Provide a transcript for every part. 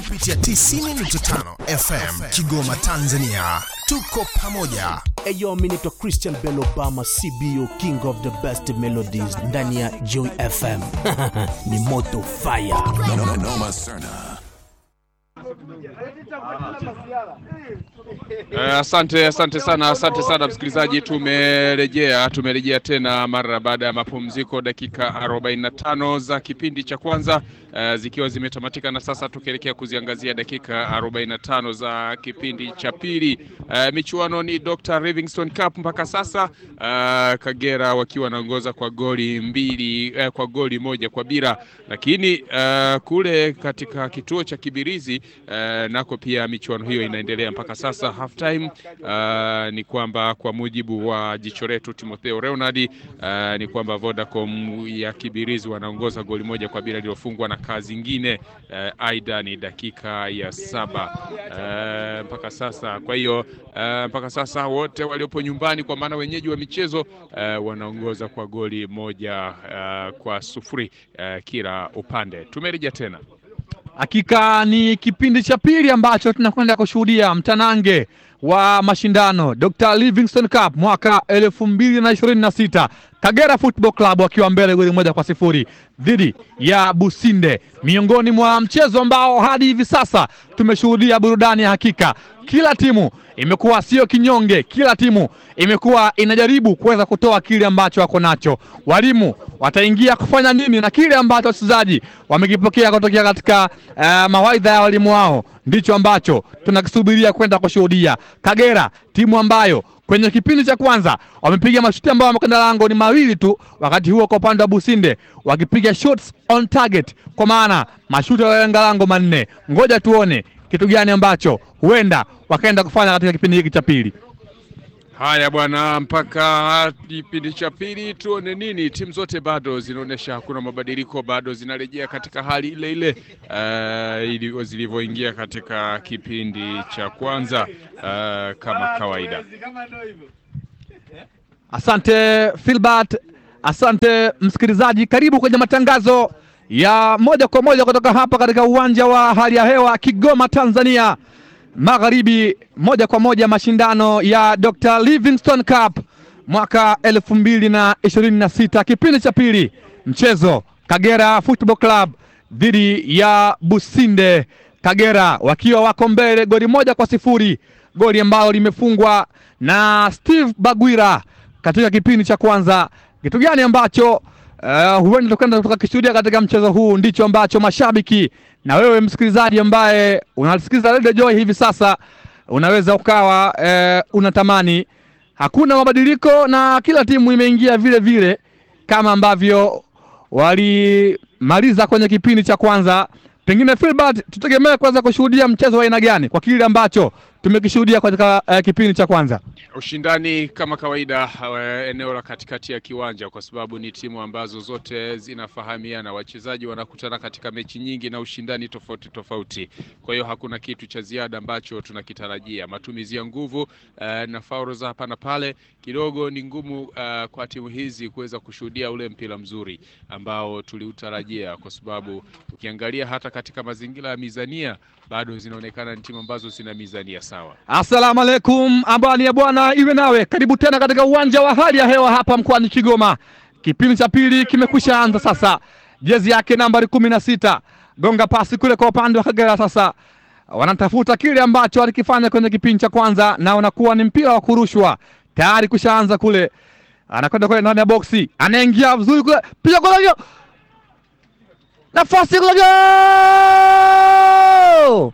kupitia 90.5 FM Kigoma, Tanzania. Tuko pamoja. Eyo, mi naitwa Christian Bell Obama, CBO King of the Best Melodies ndani ya Joy FM. Ni moto fire. Noma, noma Serna. Eh, asante asante sana asante sana msikilizaji, tumerejea tumerejea tena mara baada ya mapumziko dakika 45 za kipindi cha kwanza eh, zikiwa zimetamatika, na sasa tukielekea kuziangazia dakika 45 za kipindi cha pili. Eh, michuano ni Dr. Livingstone Cup mpaka sasa, eh, Kagera wakiwa wanaongoza kwa goli mbili eh, kwa goli moja kwa bila, lakini eh, kule katika kituo cha Kibirizi eh, nako pia michuano hiyo inaendelea mpaka sasa half time. Uh, ni kwamba kwa mujibu wa jicho letu Timotheo Leonard uh, ni kwamba Vodacom ya Kibirizi wanaongoza goli moja kwa bila lilofungwa na kazi ingine uh, aidha ni dakika ya saba uh, mpaka sasa. Kwa hiyo uh, mpaka sasa wote waliopo nyumbani kwa maana wenyeji wa michezo uh, wanaongoza kwa goli moja uh, kwa sufuri uh, kila upande. Tumerejea tena Hakika ni kipindi cha pili ambacho tunakwenda kushuhudia mtanange wa mashindano Dr. Livingstone Cup mwaka elfu mbili na ishirini na sita Kagera Football Club wakiwa mbele goli moja kwa sifuri dhidi ya Businde, miongoni mwa mchezo ambao hadi hivi sasa tumeshuhudia burudani ya hakika. Kila timu imekuwa sio kinyonge, kila timu imekuwa inajaribu kuweza kutoa kile ambacho wako nacho. Walimu wataingia kufanya nini na kile ambacho wachezaji wamekipokea kutokea katika uh, mawaidha ya walimu wao, ndicho ambacho tunakisubiria kwenda kushuhudia. Kagera timu ambayo kwenye kipindi cha kwanza wamepiga mashuti ambayo wamekwenda lango ni mawili tu, wakati huo kwa upande wa Businde wakipiga shots on target, kwa maana mashuti yaliyolenga lango manne. Ngoja tuone kitu gani ambacho huenda wakaenda kufanya katika kipindi hiki cha pili. Haya bwana, mpaka kipindi cha pili tuone nini. Timu zote bado zinaonyesha hakuna mabadiliko, bado zinarejea katika hali ile ile uh, ili zilivyoingia katika kipindi cha kwanza uh, kama kawaida. Asante Filbert, asante msikilizaji, karibu kwenye matangazo ya moja kwa moja kutoka hapa katika uwanja wa hali ya hewa Kigoma, Tanzania Magharibi, moja kwa moja mashindano ya Dr. Livingstone Cup mwaka elfu mbili na ishirini na sita kipindi cha pili, mchezo Kagera Football Club dhidi ya Businde. Kagera wakiwa wako mbele goli moja kwa sifuri, goli ambalo limefungwa na Steve Bagwira katika kipindi cha kwanza. Kitu gani ambacho uh, huenda tukaenda tukakishuhudia katika mchezo huu ndicho ambacho mashabiki na wewe msikilizaji ambaye unasikiliza Radio Joy hivi sasa unaweza ukawa uh, unatamani. Hakuna mabadiliko na kila timu imeingia vile vile kama ambavyo walimaliza kwenye kipindi cha kwanza. Pengine Filbert, tutegemee kwanza kushuhudia mchezo wa aina gani kwa kile ambacho tumekishuhudia katika uh, kipindi cha kwanza? Ushindani kama kawaida, uh, eneo la katikati ya kiwanja, kwa sababu ni timu ambazo zote zinafahamiana, wachezaji wanakutana katika mechi nyingi na ushindani tofauti tofauti. Kwa hiyo hakuna kitu cha ziada ambacho tunakitarajia. Matumizi ya nguvu uh, na faulo za hapa na pale kidogo ni ngumu uh, kwa timu hizi kuweza kushuhudia ule mpira mzuri ambao tuliutarajia, kwa sababu ukiangalia hata katika mazingira ya mizania bado zinaonekana ni timu ambazo zina mizania sawa. Assalamu alaikum, amani ya Bwana iwe nawe. Karibu tena katika uwanja wa hali ya hewa hapa mkoani Kigoma. Kipindi cha pili kimekwisha anza sasa. Jezi yake nambari kumi na sita gonga pasi kule kwa upande wa Kagera. Sasa wanatafuta kile ambacho walikifanya kwenye kipindi cha kwanza, na unakuwa ni mpira wa kurushwa tayari kushaanza kule, anakwenda kule ndani ya boksi, anaingia vizuri kule, piga kule hiyo nafasi kule, goal!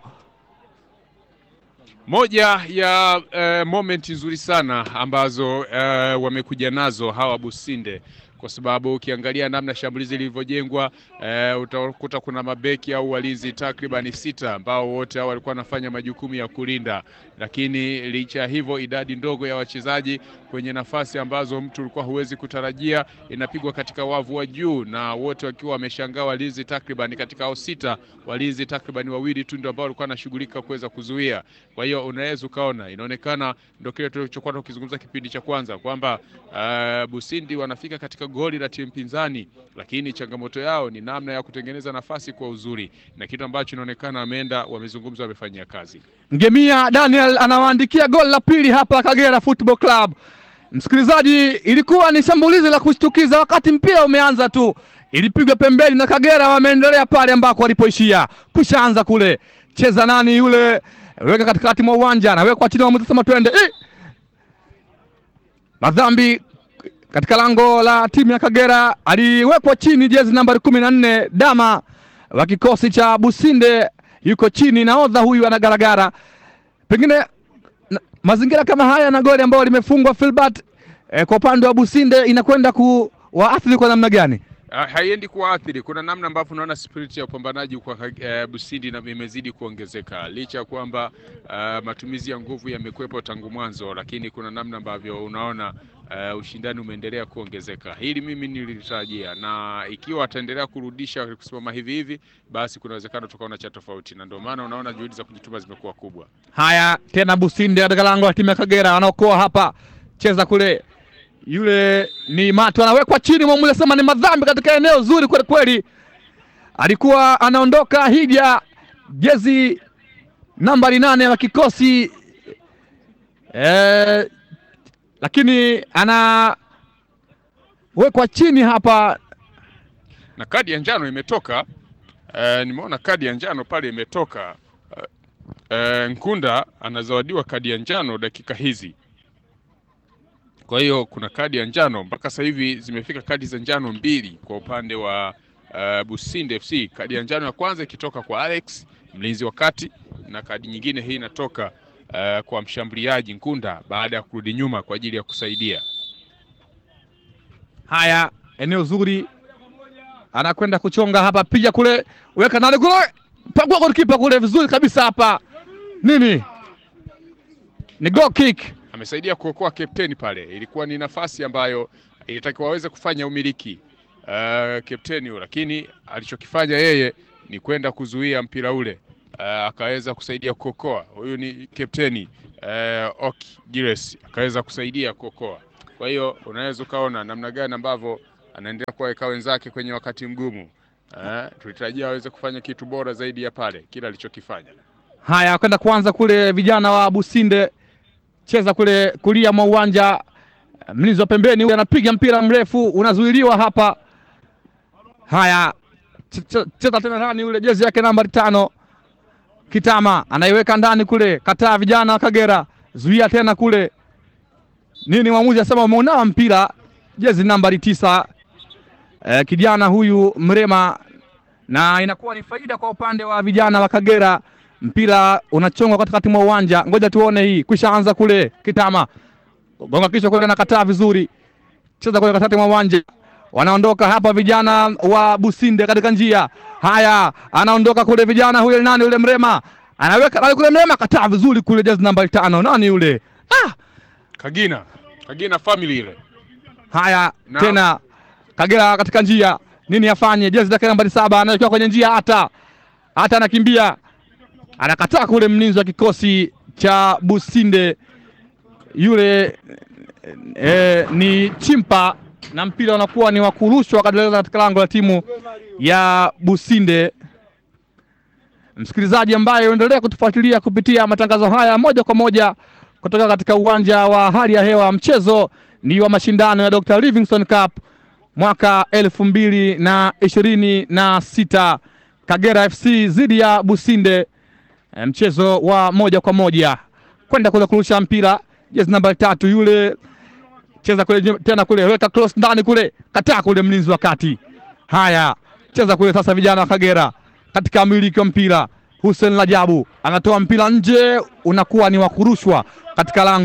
Moja ya uh, moment nzuri sana ambazo uh, wamekuja nazo hawa Businde kwa sababu ukiangalia namna shambulizi lilivyojengwa uh, utakuta kuna mabeki au walinzi takribani sita ambao wote hao walikuwa wanafanya majukumu ya kulinda, lakini licha ya hivyo idadi ndogo ya wachezaji kwenye nafasi ambazo mtu ulikuwa huwezi kutarajia, inapigwa katika wavu wa juu, na wote wakiwa wameshangaa walinzi takriban katika hao sita, walinzi takriban wawili tu ndio ambao walikuwa wanashughulika kuweza kuzuia. Kwa hiyo unaweza ukaona, inaonekana ndio kile tulichokuwa tukizungumza kipindi cha kwanza kwamba uh, Busindi wanafika katika goli la timu pinzani, lakini changamoto yao ni namna ya kutengeneza nafasi kwa uzuri, na kitu ambacho inaonekana wameenda wamezungumza, wamefanyia kazi. Ngemia Daniel anawaandikia goli la pili hapa Kagera Football Club. Msikilizaji, ilikuwa ni shambulizi la kushtukiza wakati mpira umeanza tu, ilipigwa pembeni na Kagera wameendelea pale ambako walipoishia. Kushaanza kule, cheza nani yule, weka katikati mwa uwanja, anawekwa chini, mwamuzi sema twende. Eh! Madhambi katika lango la timu ya Kagera, aliwekwa chini jezi nambari kumi na nne Dama wa kikosi cha Businde yuko chini, nahodha huyu anagaragara. Pengine na, mazingira kama haya na goli ambayo limefungwa Filbert eh, kwa upande wa Businde inakwenda kuwaathiri kwa namna gani? Ha- haiendi kuwaathiri. Kuna namna ambavyo unaona spirit ya upambanaji kwa uh, Busindi na imezidi kuongezeka licha ya kwamba uh, matumizi ya nguvu yamekuwepo tangu mwanzo, lakini kuna namna ambavyo unaona uh, ushindani umeendelea kuongezeka. Hili mimi nilitarajia, na ikiwa ataendelea kurudisha kusimama hivi hivi, basi kuna uwezekano tukaona cha tofauti, na ndio maana unaona juhudi za kujituma zimekuwa kubwa. Haya tena Businde katika lango la timu ya Kagera wanaokoa hapa, cheza kule, yule ni Matu anawekwa chini, mwamuzi asema ni madhambi katika eneo zuri kweli kweli. Alikuwa anaondoka Hija, jezi nambari nane wa kikosi eh, lakini anawekwa chini hapa na kadi ya njano imetoka. Uh, nimeona kadi ya njano pale imetoka. Uh, uh, Nkunda anazawadiwa kadi ya njano dakika hizi, kwa hiyo kuna kadi ya njano mpaka sasa hivi zimefika kadi za njano mbili kwa upande wa uh, Businde FC. Kadi ya njano ya kwanza ikitoka kwa Alex mlinzi wa kati, na kadi nyingine hii inatoka uh, kwa mshambuliaji Nkunda baada ya kurudi nyuma kwa ajili ya kusaidia. Haya, eneo zuri, anakwenda kuchonga hapa, piga kule, weka ndani kule, pagua golikipa kule vizuri kabisa hapa. Nini ni goal kick. amesaidia kuokoa kapteni pale. Ilikuwa ni nafasi ambayo ilitakiwa waweze kufanya umiliki uh, kapteni huyo, lakini alichokifanya yeye ni kwenda kuzuia mpira ule uh, akaweza kusaidia kuokoa. Huyu ni kapteni uh, Oki Gires akaweza kusaidia kuokoa. Kwa hiyo unaweza ukaona namna gani ambavyo anaendelea kuwaweka wenzake kwenye wakati mgumu. Uh, tulitarajia aweze kufanya kitu bora zaidi ya pale kile alichokifanya. Haya, kwenda kuanza kule, vijana wa Businde cheza kule kulia mwa uwanja, mlinzi wa pembeni huyu anapiga mpira mrefu, unazuiliwa hapa. Haya, ch- ch- cheza tena nani yule, jezi yake nambari tano Kitama anaiweka ndani kule, kataa vijana wa Kagera, zuia tena kule. Nini mwamuzi asema umeunawa mpira, jezi nambari tisa eh, kijana huyu Mrema, na inakuwa ni faida kwa upande wa vijana wa Kagera. Mpira unachongwa katikati mwa uwanja, ngoja tuone hii. Kwisha anza kule, Kitama gonga kichwa kule, nakataa vizuri, cheza kule katikati mwa uwanja wanaondoka hapa vijana wa Businde katika njia. Haya, anaondoka kule vijana, huyo nani yule Mrema anaweka nani kule, Mrema kataa vizuri kule, jezi nambari tano, nani yule ah! Kagina, Kagina family ile Haya Na- tena Kagera katika njia, nini afanye? Jezi zake nambari saba anawekewa kwenye njia, hata hata anakimbia, anakataa kule, mlinzi wa kikosi cha Businde yule e, ni Chimpa na mpira unakuwa ni wa kurushwa katika lango la timu ya Businde. Msikilizaji ambaye uendelea kutufuatilia kupitia matangazo haya moja kwa moja kutoka katika uwanja wa hali ya hewa, mchezo ni wa mashindano ya Dr. Livingstone Cup mwaka elfu mbili na ishirini na sita Kagera FC dhidi ya Businde, E, mchezo wa moja kwa moja kwenda kule kurusha mpira, jezi namba tatu yule cheza kule nye- tena kule, weka cross ndani kule, kataa kule, mlinzi wa kati. Haya, cheza kule sasa, vijana wa Kagera katika miliki wa mpira. Hussein Lajabu anatoa mpira nje, unakuwa ni wa kurushwa katika lango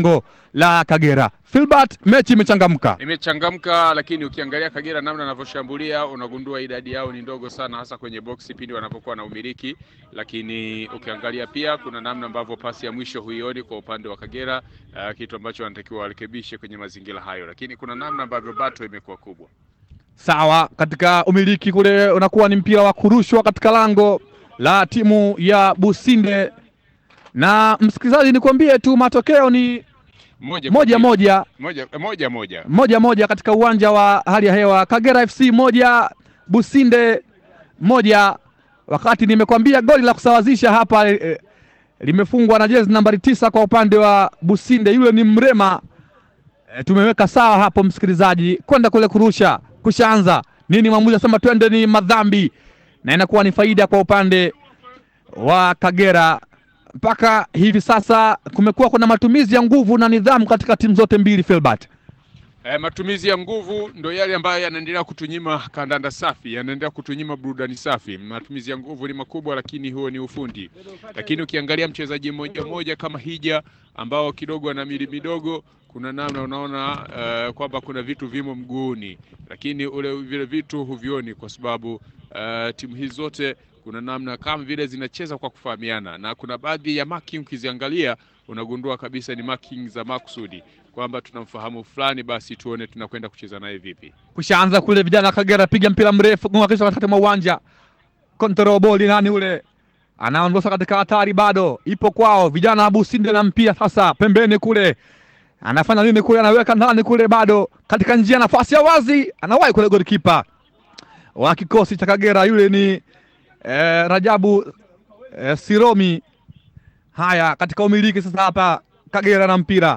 la Kagera. Filbert, mechi imechangamka. Imechangamka, lakini ukiangalia Kagera namna anavyoshambulia unagundua idadi yao ni ndogo sana, hasa kwenye boksi pindi wanapokuwa na umiliki. Lakini ukiangalia pia kuna namna ambavyo pasi ya mwisho huioni kwa upande wa Kagera, uh, kitu ambacho wanatakiwa warekebishe kwenye mazingira hayo, lakini kuna namna ambavyo bato imekuwa kubwa. Sawa, katika umiliki kule unakuwa ni mpira wa kurushwa katika lango la timu ya Businde, na msikilizaji, nikwambie tu matokeo ni Moja moja kwa moja moja moja moja. moja moja katika uwanja wa hali ya hewa. Kagera FC moja Businde moja, wakati nimekwambia goli la kusawazisha hapa eh, limefungwa na jezi nambari tisa kwa upande wa Businde, yule ni Mrema. E, tumeweka sawa hapo msikilizaji, kwenda kule kurusha kushaanza nini, mwamuzi asema twende ni madhambi, na inakuwa ni faida kwa upande wa Kagera. Mpaka hivi sasa kumekuwa kuna matumizi ya nguvu na nidhamu katika timu zote mbili Filbert. E, matumizi ya nguvu ndo yale ambayo yanaendelea kutunyima kandanda safi, yanaendelea kutunyima burudani safi. Matumizi ya nguvu ni makubwa, lakini huo ni ufundi. Lakini ukiangalia mchezaji mmoja mmoja kama Hija ambao kidogo ana mili midogo, kuna namna unaona uh, kwamba kuna vitu vimo mguuni, lakini ule vile vitu huvioni kwa sababu uh, timu hizi zote kuna namna kama vile zinacheza kwa kufahamiana, na kuna baadhi ya marking ukiziangalia unagundua kabisa ni marking za makusudi kwamba tunamfahamu fulani, basi tuone tunakwenda kucheza naye vipi. Kushaanza kule vijana wa Kagera piga mpira mrefu gonga kisha katikati mwa uwanja. Control ball nani ule? Anaondosa katika hatari bado. Ipo kwao vijana wa Businde na mpira sasa pembeni kule. Anafanya nini kule anaweka ndani kule bado katika njia nafasi ya wazi anawahi kule golikipa wa kikosi cha Kagera yule ni eh, Rajabu eh, Siromi. Haya katika umiliki sasa hapa Kagera na mpira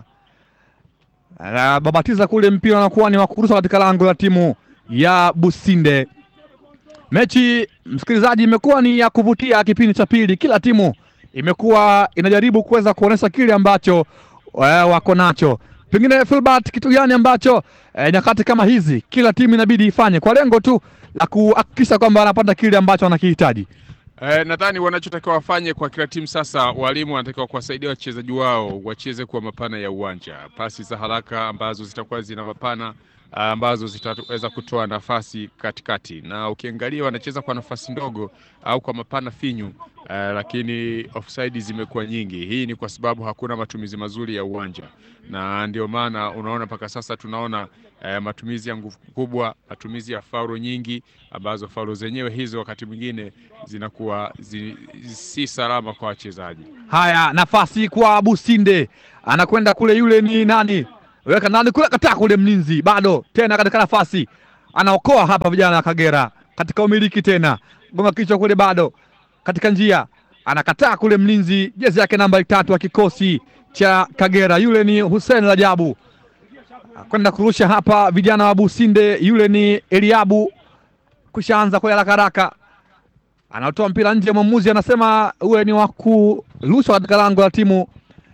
babatiza kule mpira unakuwa ni wa kurusha katika lango la timu ya Businde. Mechi msikilizaji, imekuwa ni ya kuvutia kipindi cha pili, kila timu imekuwa inajaribu kuweza kuonesha kile ambacho eh, wako nacho. Pengine Filbert, kitu gani ambacho eh, nyakati kama hizi kila timu inabidi ifanye kwa lengo tu la kuhakikisha kwamba wanapata kile ambacho wanakihitaji? Eh, nadhani wanachotakiwa wafanye kwa kila timu sasa, walimu wanatakiwa kuwasaidia wachezaji wao wacheze kwa mapana ya uwanja, pasi za haraka ambazo zitakuwa zina mapana ah, ambazo zitaweza kutoa nafasi katikati, na ukiangalia wanacheza kwa nafasi ndogo au kwa mapana finyu eh, lakini offside zimekuwa nyingi. Hii ni kwa sababu hakuna matumizi mazuri ya uwanja, na ndio maana unaona mpaka sasa tunaona eh, matumizi ya nguvu kubwa, matumizi ya faulo nyingi ambazo faulo zenyewe hizo wakati mwingine zinakuwa zi, si salama kwa wachezaji. Haya, nafasi kwa Businde, anakwenda kule, yule ni nani? Weka nani kule, kataa kule, mlinzi bado tena katika nafasi, anaokoa hapa vijana wa Kagera katika umiliki tena, gonga kichwa kule, bado katika njia, anakataa kule, mlinzi jezi yake namba tatu wa kikosi cha Kagera, yule ni Hussein Rajabu, kwenda kurusha hapa, vijana wa Businde, yule ni Eliabu, kushaanza kwa haraka haraka anatoa mpira nje, mwamuzi anasema uwe ni wa kurushwa katika lango la timu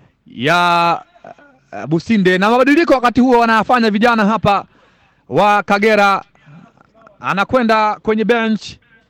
ya uh, Businde. Na mabadiliko wakati huo wanayafanya vijana hapa wa Kagera, anakwenda kwenye bench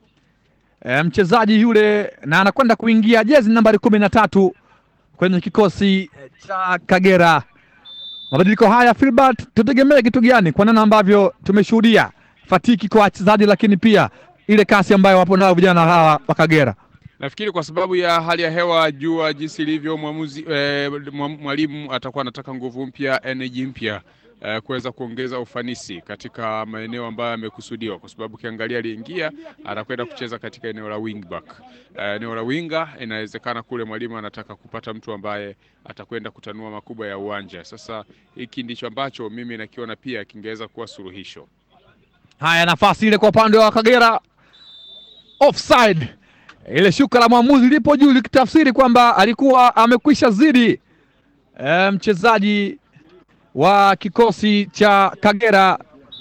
e, mchezaji yule na anakwenda kuingia jezi nambari kumi na tatu kwenye kikosi cha Kagera. Mabadiliko haya Filbert, tutegemee kitu gani kwa namna ambavyo tumeshuhudia fatiki kwa wachezaji, lakini pia ile kasi ambayo wapo nao vijana hawa wa Kagera. Nafikiri kwa sababu ya hali ya hewa, jua jinsi ilivyo, mwamuzi eh, mwalimu atakuwa anataka nguvu mpya, energy mpya eh, kuweza kuongeza ufanisi katika maeneo ambayo yamekusudiwa, kwa sababu ukiangalia aliingia anakwenda kucheza katika eneo la wing back. Eh, eneo la winga, inawezekana kule mwalimu anataka kupata mtu ambaye atakwenda kutanua makubwa ya uwanja. Sasa hiki ndicho ambacho mimi nakiona pia kingeweza kuwa suluhisho. Haya, nafasi ile kwa upande wa Kagera, offside. Ile shuka la mwamuzi lipo juu likitafsiri kwamba alikuwa amekwisha zidi e, mchezaji wa kikosi cha Kagera,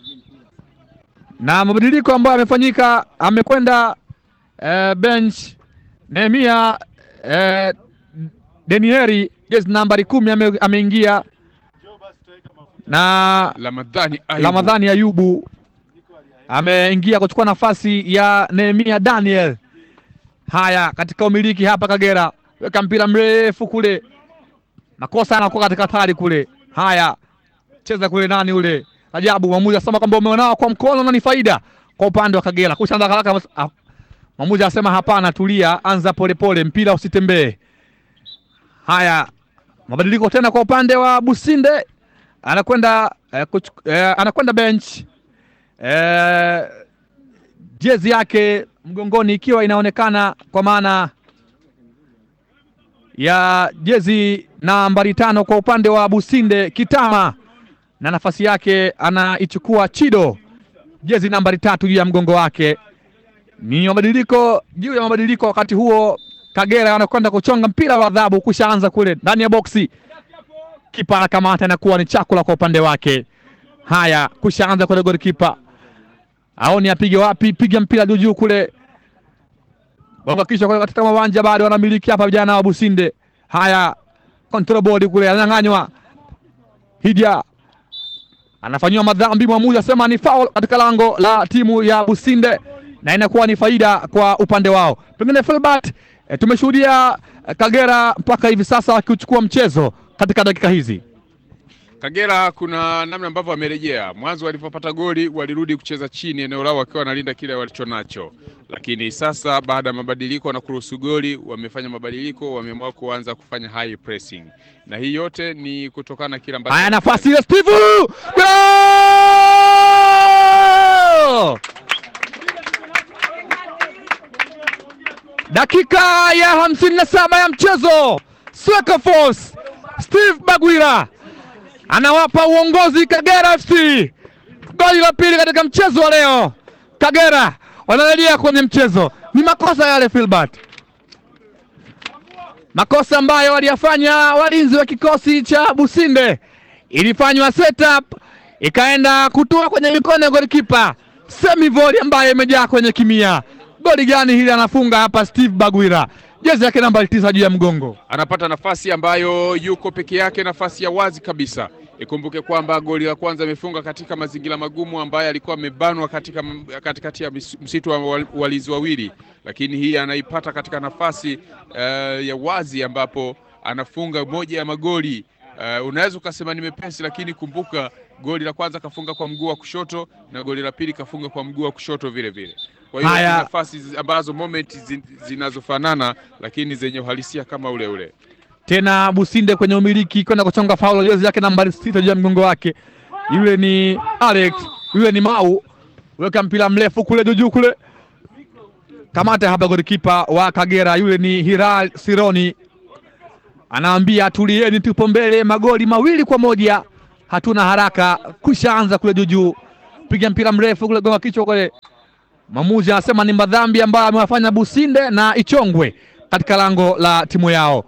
na mabadiliko ambayo yamefanyika, amekwenda e, bench Nehemia e, Denieri jezi nambari kumi ame, ameingia na Ramadhani Ayubu. Ramadhani Ayubu ameingia kuchukua nafasi ya Nehemia Daniel. Haya, katika umiliki hapa Kagera, weka mpira mrefu kule, makosa anakuwa katika hatari kule, Haya, cheza kule nani ule Rajabu, mwamuzi asema kwamba umeonao kwa mkono na ni faida kwa upande wa Kagera. Kushaanza haraka, ah, mwamuzi asema hapana, tulia, anza polepole, mpira usitembee. Haya, mabadiliko tena kwa upande wa Businde, anakwenda eh, kuchu- eh, anakwenda bench eh, jezi yake mgongoni ikiwa inaonekana kwa maana ya jezi nambari tano kwa upande wa Businde Kitama, na nafasi yake anaichukua Chido, jezi nambari tatu juu ya mgongo wake. Ni mabadiliko juu ya mabadiliko. Wakati huo Kagera anakwenda kuchonga mpira wa adhabu, kushaanza kule ndani ya boksi, kipa anakamata, inakuwa ni chakula kwa upande wake. Haya, kushaanza kule, golikipa aoni apige wapi, piga mpira juu juu kule wakakisha kule katika uwanja bado wanamiliki hapa vijana wa Businde. Haya, control board kule ananyang'anywa, Hija anafanyiwa madhambi, mwamuzi asema ni foul katika lango la timu ya Businde na inakuwa ni faida kwa upande wao. Pengine Filbert, e, tumeshuhudia eh, Kagera mpaka hivi sasa wakichukua mchezo katika dakika hizi. Kagera kuna namna ambavyo wamerejea. Mwanzo walipopata goli walirudi kucheza chini eneo lao wakiwa wanalinda kile walichonacho, lakini sasa baada ya mabadiliko na kuruhusu goli, wamefanya mabadiliko, wameamua kuanza kufanya high pressing, na hii yote ni kutokana na kile ambacho Haya, nafasi ile Steve Goal! dakika ya hamsini na saba ya mchezo, Sweka Force Steve Bagwira anawapa uongozi Kagera FC goli la pili katika mchezo wa leo. Kagera wanarejea kwenye mchezo. Ni makosa yale Filbert, makosa ambayo waliyafanya walinzi wa kikosi cha Businde. Ilifanywa setup ikaenda kutua kwenye mikono ya golikipa Semivoli ambaye imejaa kwenye kimia. Goli gani hili anafunga hapa Steve Bagwira, jezi yake namba tisa juu ya mgongo. anapata nafasi ambayo yuko peke yake, nafasi ya wazi kabisa. Ikumbuke kwamba goli la kwanza amefunga katika mazingira magumu ambayo alikuwa amebanwa katika katikati ya mis- msitu wa wal- walinzi wawili, lakini hii anaipata katika nafasi eh, ya wazi ambapo anafunga moja ya magoli eh, unaweza ukasema ni mepesi, lakini kumbuka goli la kwanza kafunga kwa mguu wa kushoto na goli la pili kafunga kwa mguu wa kushoto vile vile. Kwa hiyo ni Haya. nafasi zi- ambazo moment zi- zinazofanana lakini zenye uhalisia kama ule ule. tena Businde kwenye umiliki kwenda kuchonga faulo, jezi yake nambari sita juu ya mgongo wake. Yule ni Alex, yule ni Mau, weka mpira mrefu kule juu juu kule, kamata hapa golikipa wa Kagera, yule ni Hiral Sironi, anaambia tulieni, tupo mbele, magoli mawili kwa moja, hatuna haraka, kushaanza kule juu juu, piga mpira mrefu kule, gonga kichwa kule. Mwamuzi anasema ni madhambi ambayo amewafanya Businde na ichongwe katika lango la timu yao.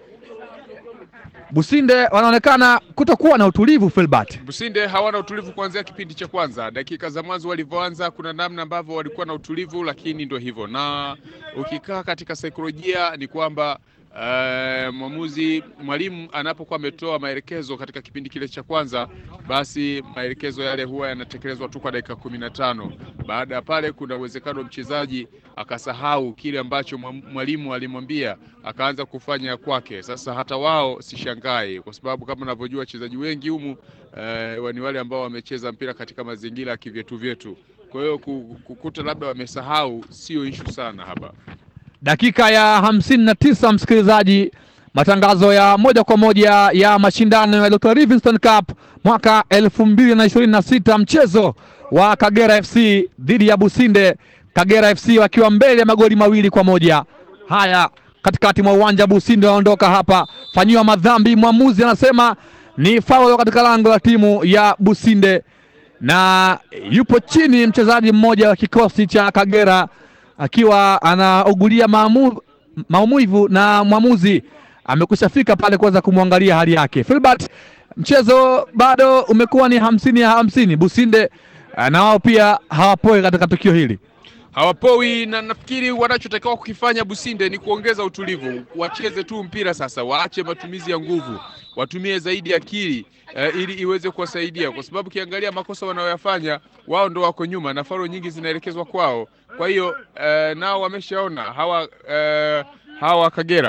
Businde wanaonekana kutokuwa na utulivu Filbert. Businde hawana utulivu kuanzia kipindi cha kwanza. Dakika za mwanzo walivyoanza, kuna namna ambavyo walikuwa na utulivu, lakini ndio hivyo, na ukikaa katika saikolojia ni kwamba uh, mwamuzi mwalimu anapokuwa ametoa maelekezo katika kipindi kile cha kwanza, basi maelekezo yale huwa yanatekelezwa tu kwa dakika kumi na tano. Baada ya pale, kuna uwezekano mchezaji akasahau kile ambacho mwa- mwalimu alimwambia akaanza kufanya kwake. Sasa hata wao sishangai, kwa sababu kama unavyojua wachezaji wengi humu eh, ni wale ambao wamecheza mpira katika mazingira ya kivyetu vyetu. Kwa hiyo ku- kukuta labda wamesahau sio ishu sana hapa. Dakika ya hamsini na tisa msikilizaji, matangazo ya moja kwa moja ya mashindano ya Dr. Livingstone Cup mwaka elfu mbili na ishirini na sita mchezo wa Kagera FC dhidi ya Businde, Kagera FC wakiwa mbele ya magoli mawili kwa moja. Haya, katikati mwa uwanja Businde wanaondoka hapa, fanyiwa madhambi, mwamuzi anasema ni faulo katika lango la timu ya Businde na yupo chini mchezaji mmoja wa kikosi cha Kagera akiwa anaugulia maamu, maumivu na mwamuzi amekwisha fika pale kuweza kumwangalia hali yake. Filbert, mchezo bado umekuwa ni hamsini ya hamsini. Businde eh, na wao pia hawapoi katika tukio hili. hawapoi na nafikiri wanachotakiwa kukifanya Businde ni kuongeza utulivu, wacheze tu mpira sasa, waache matumizi ya nguvu, watumie zaidi akili eh, ili iweze kuwasaidia, kwa sababu ukiangalia makosa wanayoyafanya wao ndo wako nyuma na faro nyingi zinaelekezwa kwao. Kwa hiyo eh, nao wameshaona hawa eh, hawa Kagera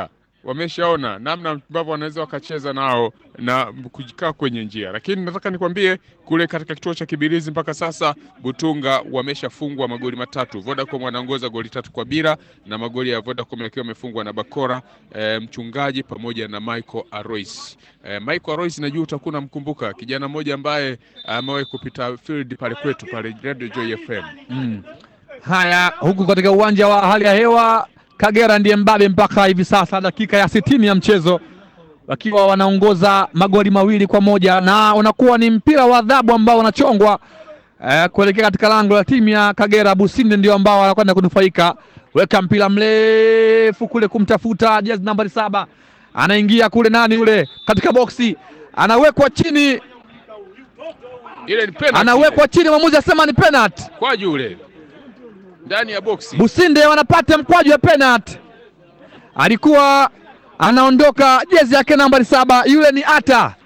wameshaona namna ambavyo wanaweza wakacheza nao na kujikaa kwenye njia, lakini nataka nikwambie kule katika kituo cha Kibirizi mpaka sasa Butunga wameshafungwa magoli matatu. Vodacom wanaongoza goli tatu kwa bila, na magoli ya Vodacom yakiwa yamefungwa na Bakora e, mchungaji pamoja na Michael Arois. E, Michael Arois najua utakuwa unamkumbuka kijana mmoja ambaye amewahi kupita field pale kwetu pale Radio Joy FM. Mm. Haya, huku katika uwanja wa hali ya hewa Kagera ndiye mbabe mpaka hivi sasa, dakika ya sitini ya mchezo wakiwa wanaongoza magoli mawili kwa moja na unakuwa ni mpira wa adhabu ambao unachongwa eh, kuelekea katika lango la timu ya Kagera. Businde ndio ambao wanakwenda kunufaika, weka mpira mrefu kule kumtafuta jezi nambari saba, anaingia kule, nani yule katika boksi, anawekwa chini, Ile ni penalty. anawekwa chini, mwamuzi asema ni penalty. kwaju ule ndani ya boksi. Businde wanapata mkwaju wa penalty. Alikuwa anaondoka jezi yake nambari saba, yule ni Ata.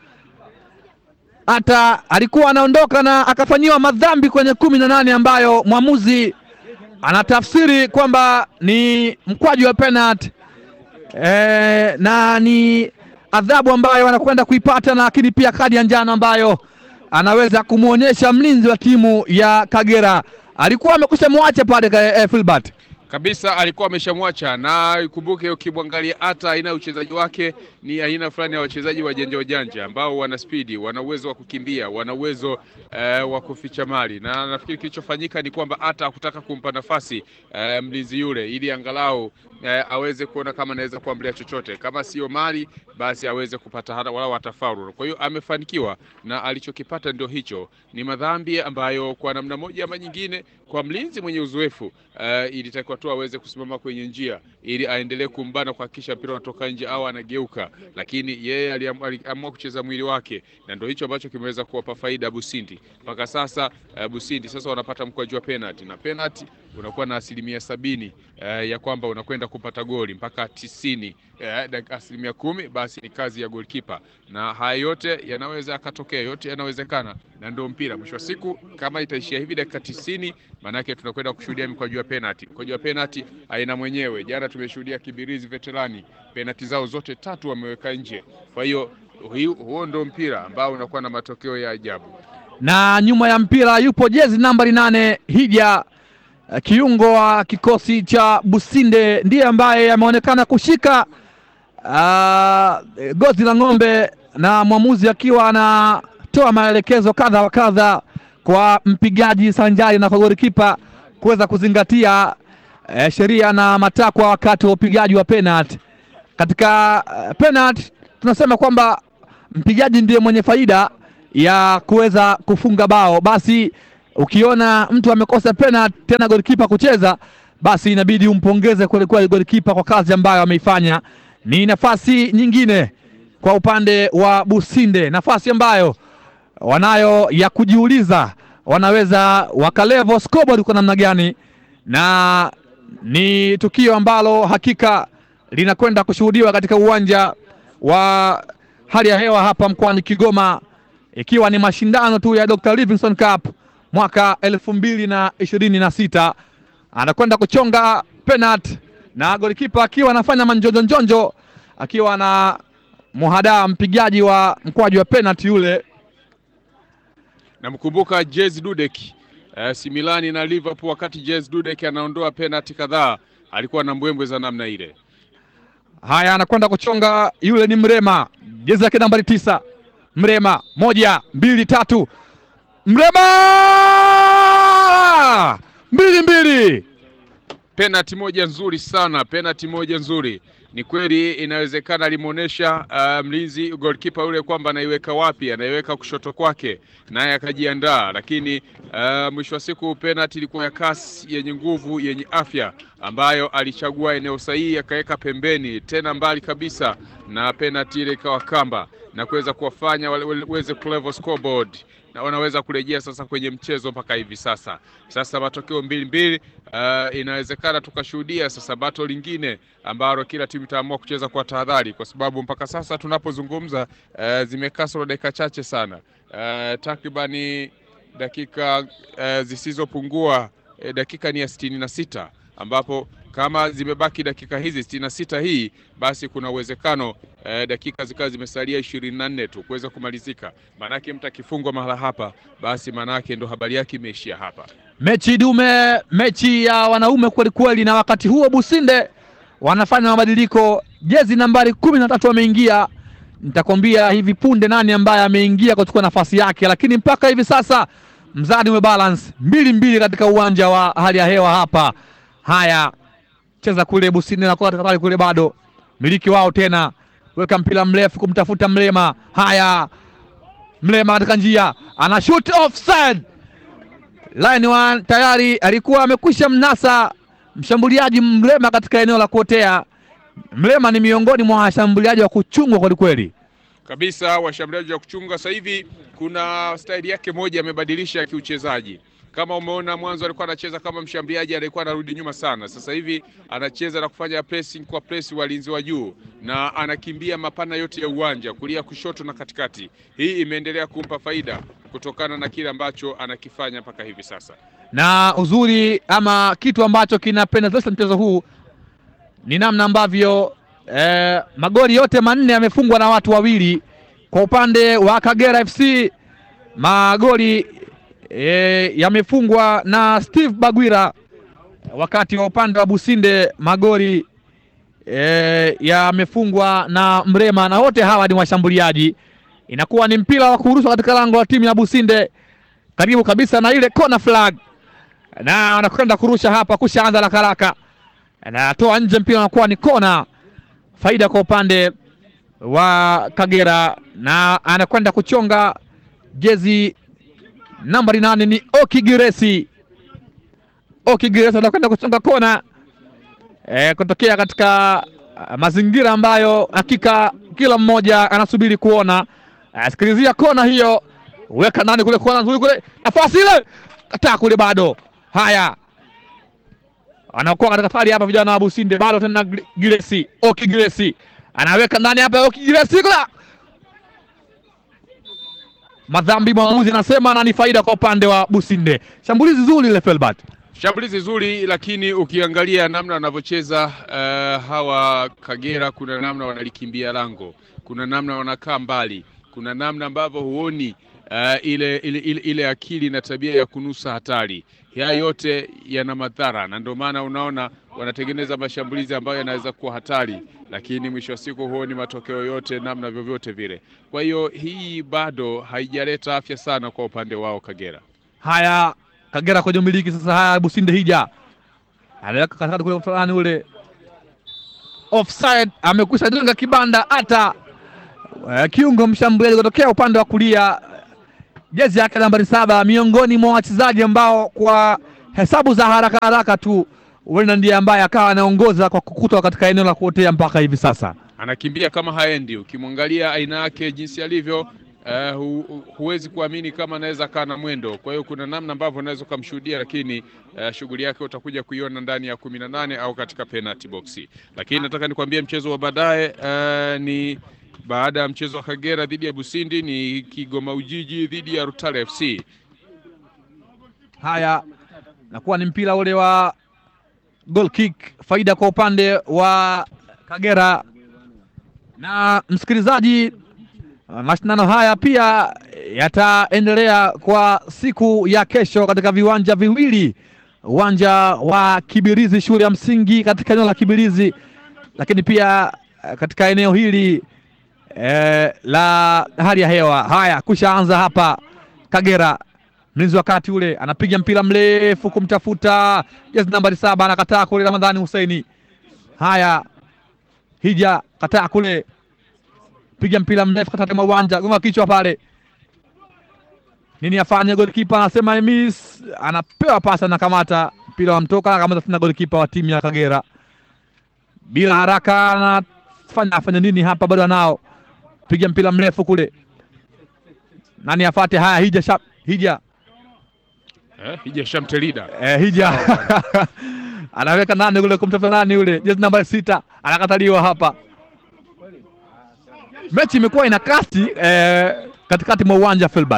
Ata alikuwa anaondoka na akafanyiwa madhambi kwenye kumi na nane ambayo mwamuzi anatafsiri kwamba ni mkwaju wa penalty e, na ni adhabu ambayo anakwenda kuipata, na lakini pia kadi ya njano ambayo anaweza kumwonyesha mlinzi wa timu ya Kagera. Alikuwa amekwisha mwacha pale eh, Filbert. kabisa alikuwa ameshamwacha na ikumbuke, ukimwangalia hata aina ya uchezaji wake ni aina fulani ya wachezaji wajanja wajanja ambao wana spidi, wana uwezo wa kukimbia, wana uwezo eh, wa kuficha mali, na nafikiri kilichofanyika ni kwamba hata hakutaka kumpa nafasi eh, mlinzi yule ili angalau eh, aweze kuona kama anaweza kuambulia chochote, kama sio mali basi aweze kupata hata wala watafaru. Kwa hiyo amefanikiwa na alichokipata ndio hicho, ni madhambi ambayo kwa namna moja ama nyingine, kwa mlinzi mwenye uzoefu uh, ilitakiwa tu aweze kusimama kwenye njia ili aendelee kumbana kuhakikisha mpira unatoka nje au anageuka, lakini yeye aliam- aliamua kucheza mwili wake, na ndio hicho ambacho kimeweza kuwapa faida Busindi mpaka sasa. Uh, Busindi sasa wanapata mkwaju wa penalty na penalty unakuwa na asilimia sabini uh, ya kwamba unakwenda kupata goli mpaka tisini uh, dakika asilimia kumi basi ni kazi ya goalkeeper, na haya yote yanaweza yakatokea, yote yanawezekana, na ndio mpira. Mwisho wa siku kama itaishia hivi dakika tisini, maanake tunakwenda kushuhudia mikwaju ya penalty. Mkwaju wa penalty aina mwenyewe, jana tumeshuhudia Kibirizi Veterani penalty zao zote tatu wameweka nje. Kwa hiyo hui- huo ndio mpira ambao unakuwa na matokeo ya ajabu. na nyuma ya mpira yupo jezi nambari nane Hija eh, kiungo wa kikosi cha Businde, ndiye ambaye ameonekana kushika ah, gozi la ng'ombe, na mwamuzi akiwa anatoa maelekezo kadha wa kadha kwa mpigaji sanjari na kwa golikipa kuweza kuzingatia eh, sheria na matakwa wakati wa upigaji wa penalty. Katika uh, penalty tunasema kwamba mpigaji ndiye mwenye faida ya kuweza kufunga bao. Basi ukiona mtu amekosa penalty tena golikipa kucheza, basi inabidi umpongeze kweli kweli golikipa kwa kazi ambayo ameifanya. Ni nafasi nyingine kwa upande wa Businde, nafasi ambayo wanayo ya kujiuliza wanaweza wakalevo scoreboard kwa namna gani, na ni tukio ambalo hakika linakwenda kushuhudiwa katika uwanja wa hali ya hewa hapa mkoani Kigoma, ikiwa ni mashindano tu ya Dr. Livingstone Cup mwaka elfu mbili na ishirini na sita. Anakwenda kuchonga penalty na golikipa akiwa anafanya manjonjonjonjo akiwa na muhadaa mpigaji wa mkwaju wa penalty yule Namkumbuka Jez Dudek uh, Similani na Liverpool, wakati Jez Dudek anaondoa penalty kadhaa alikuwa na mbwembwe za namna ile. Haya, anakwenda kuchonga yule ni Mrema, jezi yake nambari tisa. Mrema, moja mbili tatu, Mrema mbili mbili. Penalty moja nzuri sana, penalty moja nzuri. Ni kweli inawezekana alimuonesha uh, mlinzi goalkeeper yule kwamba anaiweka wapi, anaiweka kushoto kwake, naye akajiandaa, lakini uh, mwisho wa siku penalty ilikuwa ya kasi, yenye nguvu, yenye afya, ambayo alichagua eneo sahihi akaweka pembeni, tena mbali kabisa, na penalty ile ikawa kamba na kuweza kuwafanya wale- waweze kulevel scoreboard na wanaweza kurejea sasa kwenye mchezo mpaka hivi sasa. Sasa matokeo mbili mbili, uh, inawezekana tukashuhudia sasa bato lingine ambalo kila timu itaamua kucheza kwa tahadhari, kwa sababu mpaka sasa tunapozungumza, uh, zimekasoro dakika chache sana, uh, takribani dakika uh, zisizopungua eh, dakika ni ya sitini na sita ambapo kama zimebaki dakika hizi sitini na sita hii basi kuna uwezekano eh, dakika zikawa zimesalia ishirini na nne tu kuweza kumalizika. Maanake mtu akifungwa mahala hapa, basi maanake ndo habari yake imeishia hapa. mechi dume, mechi ya wanaume kweli kweli, na wakati huo Businde wanafanya mabadiliko. Jezi nambari kumi na tatu ameingia, nitakwambia hivi punde nani ambaye ameingia kuchukua nafasi yake, lakini mpaka hivi sasa mzani umebalance mbili mbili katika uwanja wa hali ya hewa hapa. Haya, cheza kule Businde na katika pale kule, bado miliki wao tena, weka mpira mrefu kumtafuta Mlema. Haya, Mlema katika njia ana shoot offside line one tayari alikuwa amekwisha mnasa mshambuliaji Mlema katika eneo la kuotea. Mlema ni miongoni mwa washambuliaji wa kuchungwa kwelikweli. kabisa washambuliaji wa kuchunga. Sasa hivi kuna staili yake moja amebadilisha kiuchezaji. Kama umeona mwanzo alikuwa anacheza kama mshambuliaji, alikuwa anarudi nyuma sana. Sasa hivi anacheza na kufanya pressing kwa press walinzi wa juu, na anakimbia mapana yote ya uwanja, kulia, kushoto na katikati. Hii imeendelea kumpa faida kutokana na kile ambacho anakifanya mpaka hivi sasa. na uzuri ama kitu ambacho kinapendezesha mchezo huu ni namna ambavyo eh, magoli yote manne yamefungwa na watu wawili. Kwa upande wa Kagera FC magoli eh, yamefungwa na Steve Bagwira, wakati wa upande wa Businde magoli eh, yamefungwa na Mrema, na wote hawa ni washambuliaji. Inakuwa ni mpira wa kurushwa katika lango la timu ya Businde karibu kabisa na ile corner flag na anakwenda kurusha hapa, kushaanza haraka haraka, anatoa nje mpira, unakuwa ni kona, faida kwa upande wa Kagera, na anakwenda kuchonga jezi nambari nane ni Oki Giresi. Oki Giresi anakwenda kuchonga kona e, kutokea katika ah, mazingira ambayo hakika kila mmoja anasubiri kuona. Ah, Sikilizia kona hiyo, weka ndani kule, kona nzuri kule, nafasi ile kataa kule, bado haya anakuwa katika pali hapa, vijana wa Businde bado tena Gre- Giresi, Oki Giresi anaweka ndani hapa, Oki Giresi kula madhambi, mwamuzi anasema na ni faida kwa upande wa Businde. Shambulizi zuri ile Felbert. Shambulizi zuri, lakini ukiangalia namna wanavyocheza uh, hawa Kagera, kuna namna wanalikimbia lango, kuna namna wanakaa mbali, kuna namna ambavyo huoni uh, ile, ile, ile, ile akili na tabia ya kunusa hatari. Haya yote yana madhara, na ndio maana unaona wanatengeneza mashambulizi ambayo yanaweza kuwa hatari, lakini mwisho wa siku huoni matokeo yote namna vyovyote vile. Kwa hiyo hii bado haijaleta afya sana kwa upande wao Kagera. Haya, Kagera kwenye umiliki sasa. Haya, Businde hija anaweka katikati kule fulani ule offside, amekwisha jenga kibanda hata eh, kiungo mshambuliaji kutokea upande wa kulia, jezi yake nambari saba, miongoni mwa wachezaji ambao kwa hesabu za haraka haraka tu huenda ndiye ambaye akawa anaongoza kwa kukutwa katika eneo la kuotea mpaka hivi sasa. anakimbia kama haendi. Ukimwangalia aina yake jinsi alivyo, uh, hu, hu- huwezi kuamini kama anaweza kaa na mwendo. Kwa hiyo kuna namna ambavyo unaweza ukamshuhudia, lakini uh, shughuli yake utakuja kuiona ndani ya kumi na nane au katika penalty box. Lakini nataka nikwambie mchezo wa baadaye uh, ni baada ya mchezo wa Kagera dhidi ya Busindi ni Kigoma Ujiji dhidi ya Rutale FC. Haya, nakuwa ni mpira ule wa goal kick, faida kwa upande wa Kagera. Na msikilizaji, mashindano haya pia yataendelea kwa siku ya kesho katika viwanja viwili, uwanja wa Kibirizi shule ya msingi katika eneo la Kibirizi, lakini pia eh, katika eneo hili eh, la hali ya hewa. Haya, kushaanza hapa Kagera mlinzi wa kati ule anapiga mpira mrefu kumtafuta jezi nambari saba, anakataa kule. Ramadhani Huseini, haya hija kataa kule, piga mpira mrefu katikati mwa uwanja, gonga kichwa pale. Nini afanye? Golikipa anasema miss, anapewa pasi, anakamata mpira wa mtoka, anakamata tena golikipa wa timu ya Kagera bila haraka, anafanya afanye nini hapa? Bado anao piga mpira mrefu kule, nani afate? Haya, hija shap, hija Eh, Hija Shamtelida Eh, hija anaweka nani ule kumtafuta nani ule jezi namba sita anakataliwa hapa. Mechi imekuwa ina kasi eh, katikati mwa uwanja Filbert.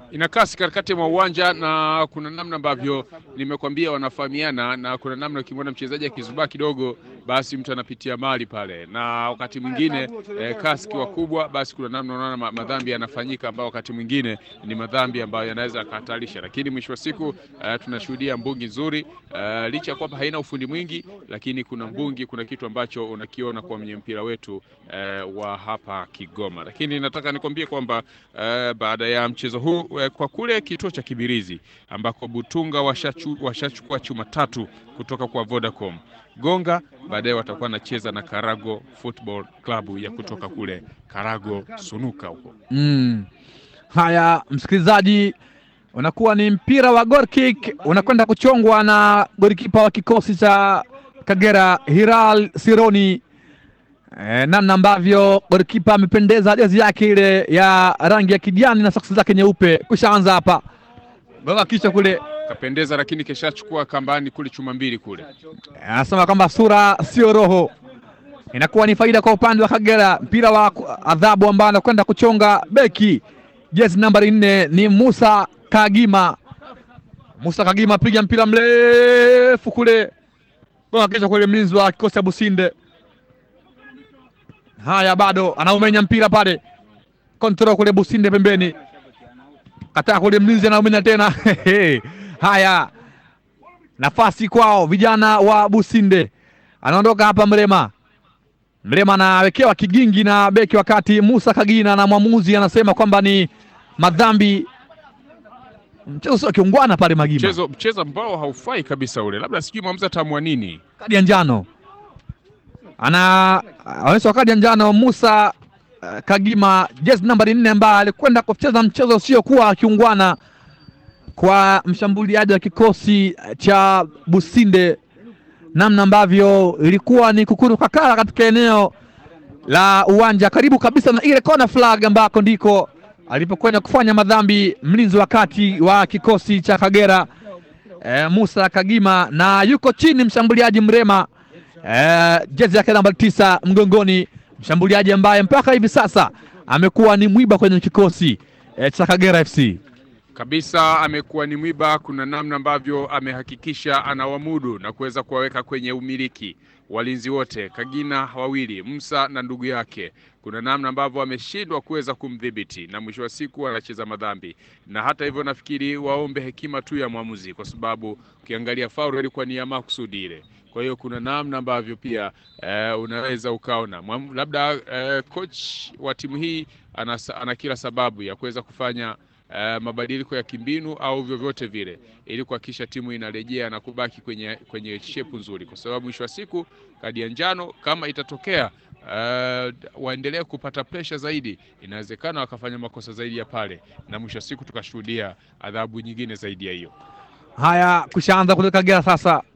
ina kasi katikati mwa uwanja na kuna namna ambavyo nimekwambia wanafahamiana, na kuna namna ukimwona mchezaji akizubaa kidogo, basi mtu anapitia mali pale, na wakati mwingine eh, kasi kiwa kubwa, basi kuna namna unaona ma- madhambi yanafanyika ambayo wakati mwingine ni madhambi ambayo yanaweza yakahatarisha, lakini mwisho wa siku eh, tunashuhudia mbungi nzuri eh, licha ya kwamba haina ufundi mwingi, lakini kuna mbungi, kuna kitu ambacho unakiona kwa mwenye mpira wetu eh, wa hapa Kigoma. Lakini nataka nikwambie kwamba eh, baada ya mchezo huu eh, kwa kule kituo cha Kibirizi ambako Butunga washachu- washachukua chuma tatu kutoka kwa Vodacom Gonga, baadaye watakuwa wanacheza na Karago Football Club ya kutoka kule Karago Sunuka huko. Mm. Haya, msikilizaji, unakuwa ni mpira wa goal kick unakwenda kuchongwa na golikipa wa kikosi cha Kagera Hiral Sironi. E, namna ambavyo golikipa amependeza jezi yake ile ya rangi ya kijani na soksi zake nyeupe. Kushaanza hapa gonga kichwa kule, Kapendeza, lakini keshachukua kambani kule chuma mbili kule. anasema kwamba sura sio roho. Inakuwa ni faida kwa upande wa Kagera. Mpira wa ku- adhabu ambao anakwenda kuchonga beki jezi nambari nne ni Musa Kagima. Musa Kagima piga mpira mrefu kule, gonga kichwa kule, mlinzi wa kikosi cha Businde. Haya, bado anaumenya mpira pale, kontrol kule Businde pembeni, kataa kule, mlinzi anaumenya tena haya nafasi kwao vijana wa Businde. Anaondoka hapa Mrema. Mrema anawekewa kigingi na beki, wakati Musa Kagina na mwamuzi anasema kwamba ni madhambi. Mchezo sio kiungwana pale Magima, Mchezo mchezo ambao haufai kabisa ule, labda sijui mwamuzi ataamua nini. kadi ya njano ana anaonyesha kadi ya njano Musa uh, Kagima jezi nambari nne ambaye alikwenda kucheza mchezo usiokuwa kiungwana kwa mshambuliaji wa kikosi cha Businde, namna ambavyo ilikuwa ni kukuru kakara katika eneo la uwanja karibu kabisa na ile corner flag ambako ndiko alipokwenda kufanya madhambi mlinzi wa kati wa kikosi cha Kagera e, Musa Kagima, na yuko chini mshambuliaji Mrema e, jezi yake namba tisa mgongoni, mshambuliaji ambaye mpaka hivi sasa amekuwa ni mwiba kwenye kikosi e, cha Kagera FC. kabisa amekuwa ni mwiba. Kuna namna ambavyo amehakikisha anawamudu na kuweza kuwaweka kwenye umiliki walinzi wote, Kagina wawili, Musa na ndugu yake. Kuna namna ambavyo ameshindwa kuweza kumdhibiti na mwisho wa siku anacheza madhambi, na hata hivyo nafikiri waombe hekima tu ya mwamuzi, kwa sababu ukiangalia faulu ilikuwa ni ya makusudi ile. Kwa hiyo kuna namna ambavyo pia eh, unaweza ukaona Mwamu- labda eh, coach wa timu hii ana, ana kila sababu ya kuweza kufanya eh, mabadiliko ya kimbinu au vyovyote vile ili kuhakikisha timu inarejea na kubaki kwenye kwenye shepu nzuri, kwa sababu mwisho wa siku kadi ya njano kama itatokea eh, waendelee kupata presha zaidi, inawezekana wakafanya makosa zaidi ya pale, na mwisho wa siku tukashuhudia adhabu nyingine zaidi ya hiyo. Haya, kushaanza kule Kagera sasa.